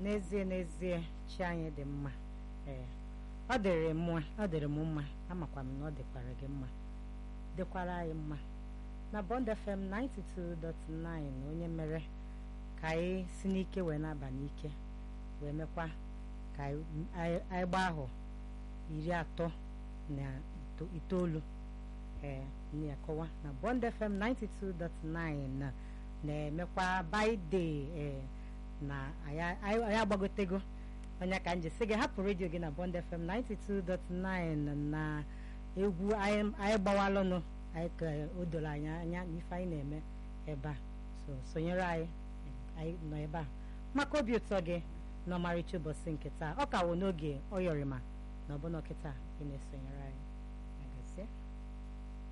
n'ezie n'ezie chi anyị dị mma ee ọ dịrị mụ ọ dịrị m mma amakwa m na ọ dịkwara gị mma dịkwara anyị mma na Bond FM 92.9 onye mere ka anyị si n'ike wee na-aba n'ike wee mekwa ka anyị gbaa ahụ iri atọ na itoolu ee na-akọwa na Bond FM 92.9 na-emekwa baide ee na anyị agbagotego onye ka nji sị gị hapụ redio gị na Bond FM 92.9 na egwu anyị gbawalụnụ anyị ka o doro anyị anya n'ife anyị na-eme ebe a so sonyere anyị anyị nọ ebe a maka obi ụtọ gị n'ọmarịcha ụbọchị nke taa ọ ka wụ n'oge ọ yọrịma na ọbụna kịta ị na-esonyere anyị